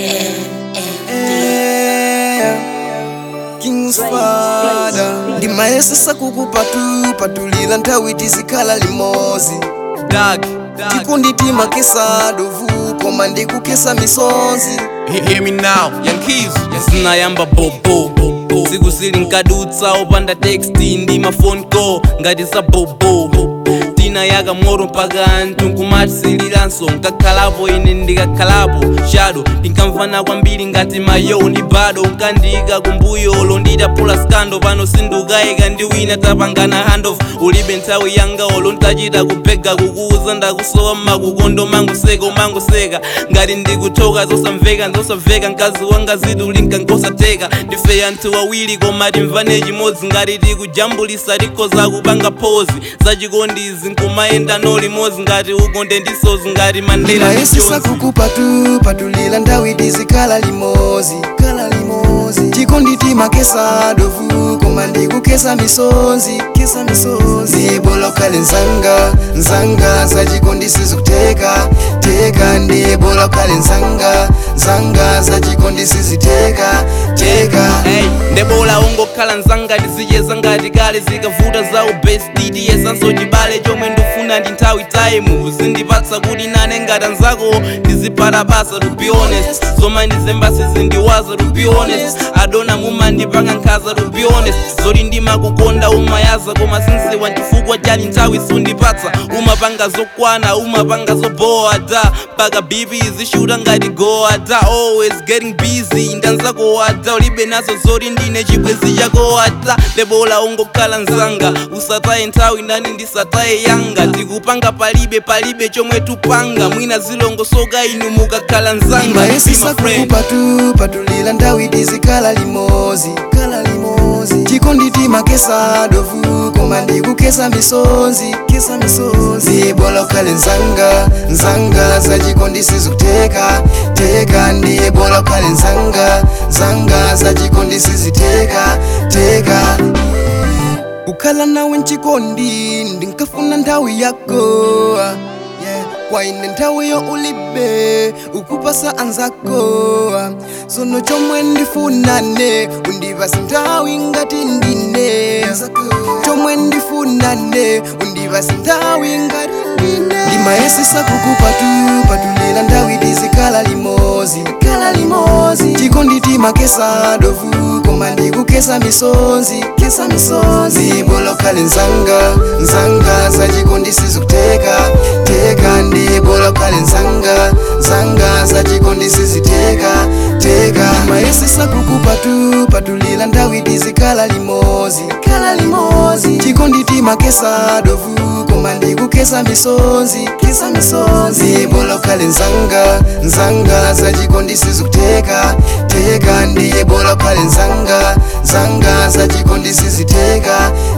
King's father ndimayesesa kukupatu patulila nthawi tizikhala limozi Doug, tikunditima kesa dovu koma ndikukesa misonzi He- hear me now, young keys. sinayamba bobo siku sili nkadutsa opanda teksti ndi mafone call ngati za bobo tina yaka moto mpaka anthu nkumatisiliranso nkakhalapo ine ndikakhalapo shadow tinkamvana kwambiri ngati mayo ndi bado nkandika kumbuyolo nditapula skando pano sindukayika ndi wina tapangana handoff ulibe nthawi yanga olo ntachita kupega kukuuza ndakusowa makukondo manguseka umanguseka ngati ndikuthoka zosamveka zosamveka mkazi wanga zitulinka nkosateka ndife anthu awiri koma timvane chimodzi ngati tikujambulisa tikhoza kupanga phozi zachikondizi nkumayenda no limodzi ngati ukonde ndisozi ngati mandela ndi ndimayesesa Jones. kukupatu patulila nthawi tizikhala limozi khala limozi tikunditima kesa dovu koma ndikukesa misonzi kesa misonzi ndiyebola ukhale nzanga nzanga zachikondisi zikuteka teka ndiyebola ukhale nzanga nzanga zachikondisi ziteka teka Hey, ndebola ungokhala nzanga tizicheza ngati kale zikavuta za ubesti tiyesanso chibale chomwe ndifuna ndi nthawi time zindipatsa kuti nane ngati anzako ndizipatapasa to be honest zoma ndizembasi zindiwaza to be honest adona mumandipanga nkhaza to be honest zoti ndimakukonda umayaza koma sinziwa chifukwa chali nthawi sundipatsa umapanga zokwana umapanga zobowa da mpaka bibi zishuta ngati goa da always getting busy ndanzako wada ulibe nazo zoti ndine chibwezi chako wada lebola ungokhala nzanga usataye nthawi nani ndisataye yanga tikupanga palibe palibe chomwe tupanga mwina zilongosoka inu mukakhala nzanga Be ndimayesesa my friend. kukupatu patulila nthawi tizikhala limozi khala limozi tikunditima kesa dovu koma ndikukesa misonzi kesa misonzi ndiyebola ukhale nzanga nzanga zachikondisi zikuteka teka ndiyebola ukhale nzanga nzanga zachikondisi ziteka teka kukhala nawe mchikondi ndinkafuna nthawi yako yeah. kwaine nthawi yo ulibe ukupasa anzako sono chomwe ndifunane undipasa nthawi ngati ndine chomwe ndifunane undipasa nthawi ngati ndine ndimayesesa kukupatu patulila nthawi tizikhala limozi khala limozi tikunditima kesa dovu koma ndikukesa misonzi kesa misonzi ndiyebola ukhale nzanga nzanga zachikondisi zikuteka teka ndiyebola ukhale nzanga nzanga zachikondisi ziteka teka ndimayesesa kukupatu patulila nthawi tizikhala limozi khala limozi tikunditima kesa dovu koma ndikukesa misonzi kesa misonzi ndiyebola ukhale nzanga nzanga zachikondisi zikuteka teka ndiyebola ukhale nzanga nzanga zachikondisi ziteka